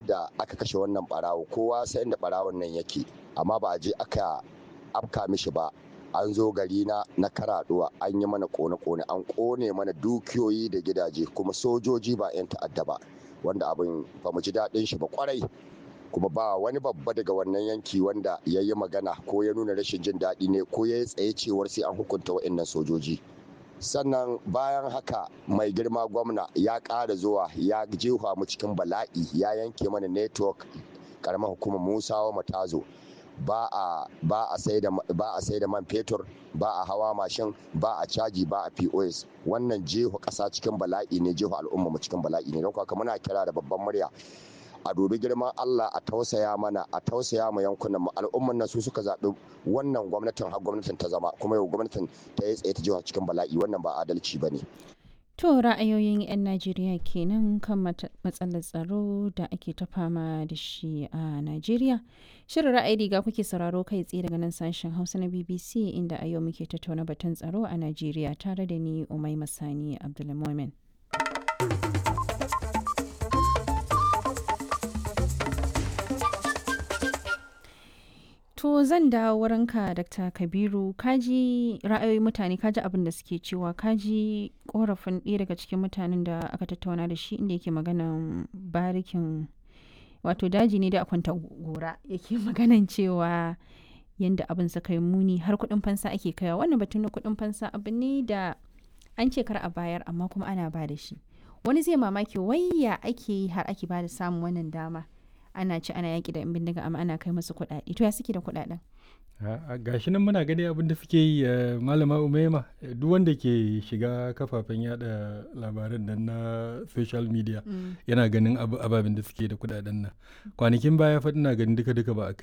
da aka kashe wannan barawo kowa sai inda barawon nan yake amma ba a je aka afka mishi ba an zo gari na na karaduwa an yi mana kone-kone an kone mana dukiyoyi da gidaje kuma sojoji ba 'yan ta'adda ba wanda abin ba mu ji daɗin shi ba kwarai kuma ba wani babba daga wannan yanki wanda ya yi magana ko ya nuna rashin jin daɗi ne ko ya yi tsaye cewar sai an hukunta wa'annan sojoji sannan bayan haka mai girma gwamna ya ƙara zuwa ya jefa mu cikin bala'i ya yanke mana network karamar hukumar musawa matazo ba a ba a sai da ba a sai da man fetur ba a hawa mashin ba a caji ba a POS wannan jefa ƙasa cikin bala'i ne jefa al'umma mu cikin bala'i ne don haka muna kira da babban murya a dubi girman Allah a tausaya mana a tausaya ma yankunan mu al'umman nan su suka zaɓi wannan gwamnatin har gwamnatin ta zama kuma yau gwamnatin ta yi tsaye ta jefa cikin bala'i wannan ba adalci ba ne. To ra'ayoyin 'yan Najeriya kenan kan matsalar tsaro da ake ta fama da shi a Najeriya. Shirin ra'ayi riga kuke sauraro kai tsaye daga nan sashen Hausa na BBC inda a yau muke tattauna batun tsaro a Najeriya tare da ni Umai Masani Abdulmumin. To zan dawo wurinka Dr. Kabiru kaji ra'ayoyin mutane kaji abin da suke cewa kaji korafin ɗaya daga cikin mutanen da aka tattauna da shi inda yake maganan barikin wato daji ne da kwanta gora yake maganan cewa yadda abin suka yi muni har kuɗin fansa ake kaiwa wannan batun na kuɗin fansa abu ne da an ce kar a bayar amma kuma ana ba da shi wani zai mamaki wayya ake yi har ake ba da samun wannan dama ana ci ana yaƙi da 'yan bindiga amma ana kai musu kuɗaɗe to ya suke da kuɗaɗen gashi nan muna gani abin da suke yi malama umaima duk wanda ke shiga kafafen yada labaran nan na social media yana ganin ababen da suke da kuɗaɗen nan kwanakin baya faɗi na ganin duka duka ba a